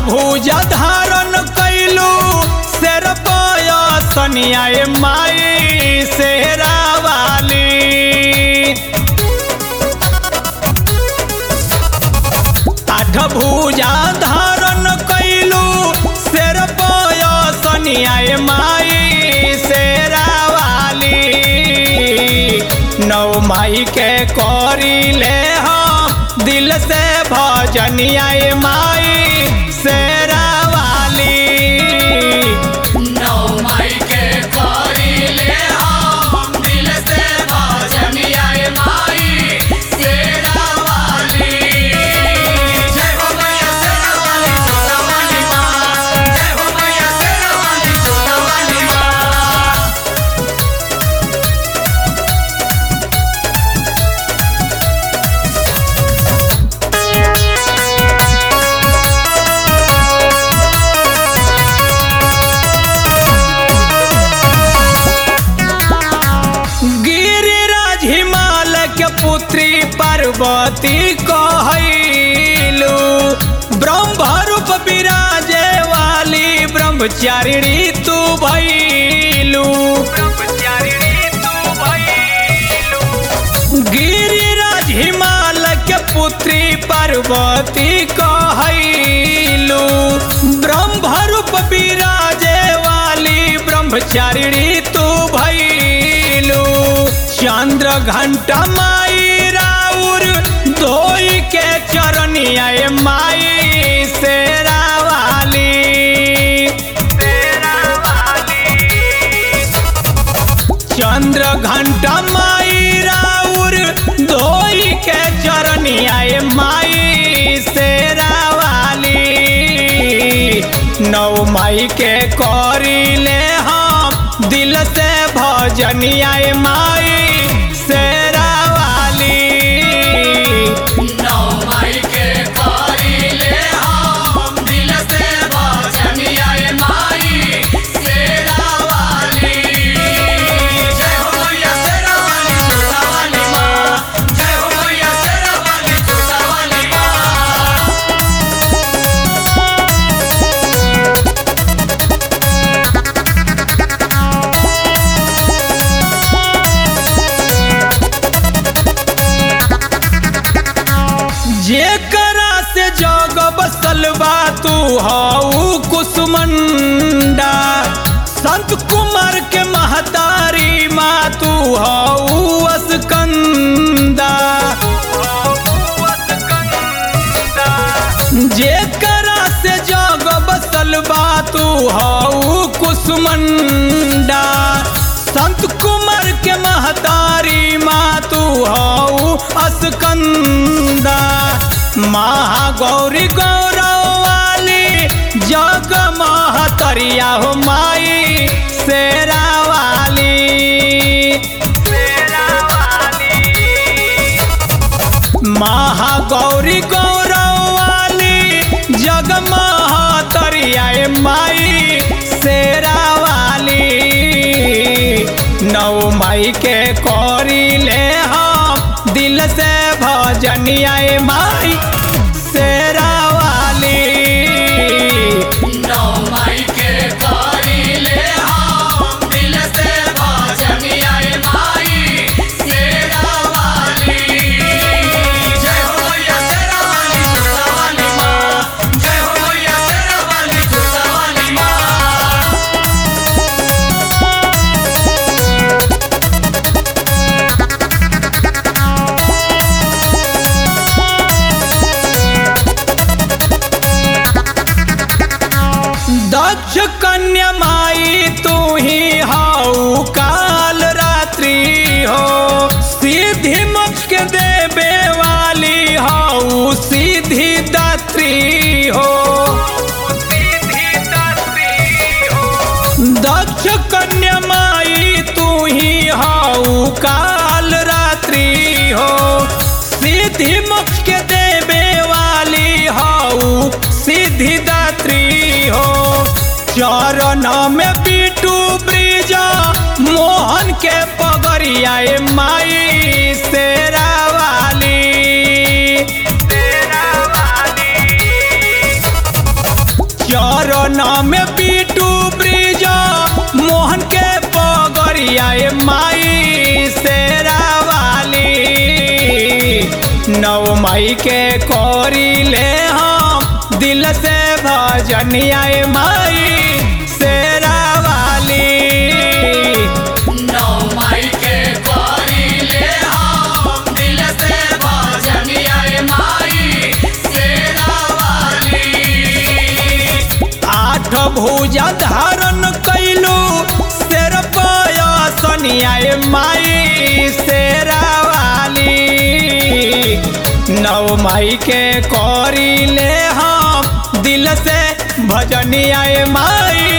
भुजा धारण कैलू शेर सनिया माई शेरा वाली आठ भुजा धारण कैलू शेर सनिया माई शेरा वाली नौ माई के करी ले हम दिल से भजनिया माई शेरा वाली नौ माई के करी ले हम दिल से भजनिया माई शेरा वाली जय हो मैया शेरा वाली छोटा वाली माँ जय हो मैया शेरा वाली छोटा वाली माँ गिरिराज हिमालय के पुत्री पार्वती कहलू ब्रह्म रूप विराजे वाली ब्रह्मचारिणी तू भैलू गिरिराज हिमालय के पुत्री पार्वती कहलू ब्रह्म रूप विराजे वाली ब्रह्मचारिणी तू भैलू चंद्र घंटा माई राउर धोई के चरनिया माई शेरा वाली शेरा वाली चंद्र घंटा माई राउर धोई के चरनिया माई शेरा वाली नौ माई के करी ले हम दिल से भजनिया माई शेरा वाली नौ माई के करी ले हम दिल से भजनिया माई शेरा वाली जय हो मैया शेरा वाली छोटा वाली माँ जय हो मैया शेरा वाली छोटा वाली माँ जेकरा से जग बसल बा तू हऊ कुसुमंडा संत कुमार के महतारी माँ तू हऊ असकंदा जेकरा से जग बसल बा तू हऊ कुसुमंडा संत कुमार के महतारी माँ तू हऊ असकंदा महागौरी गौरव वाली जग महतरिया हो माई शेरा वाली शेरा वाली महागौरी गौरव वाली जग महतरिया माई शेरा वाली नौ माई के करी ले हम दिल से भजनिया माई शेरा वाली नौ माई के करी ले हम दिल से भजनिया माई शेरा वाली जय हो मैया शेरा वाली छोटा वाली माँ जय हो मैया शेरा वाली छोटा वाली माँ दक्ष कन्या माई तू ही हाउ काल रात्रि हो सीधी मोक्ष के देवे वाली हाउ सीधी दात्री हो दक्ष कन्या माई तू ही हाउ काल रात्रि हो सीधी मोक्ष के देवे वाली हाउ सीधी दात्री हो चरण में बीटू ब्रिज मोहन के पगरिया माई शेरा वाली शेरा वाली सावन में पीटू ब्रिज मोहन के पगरिया ए माई शेरा वाली नौ मई के कोरी ले हम दिल से भजनिया ए माई शेरा वाली नौ मई के कोरी ले हम दिल से भजनिया माई शेरा वाली आठ भुजा धारण कैलू शेर पयसनिया ए माई शेरा वाली नौ मई के करी ले हम दिल से भजनिया ए माई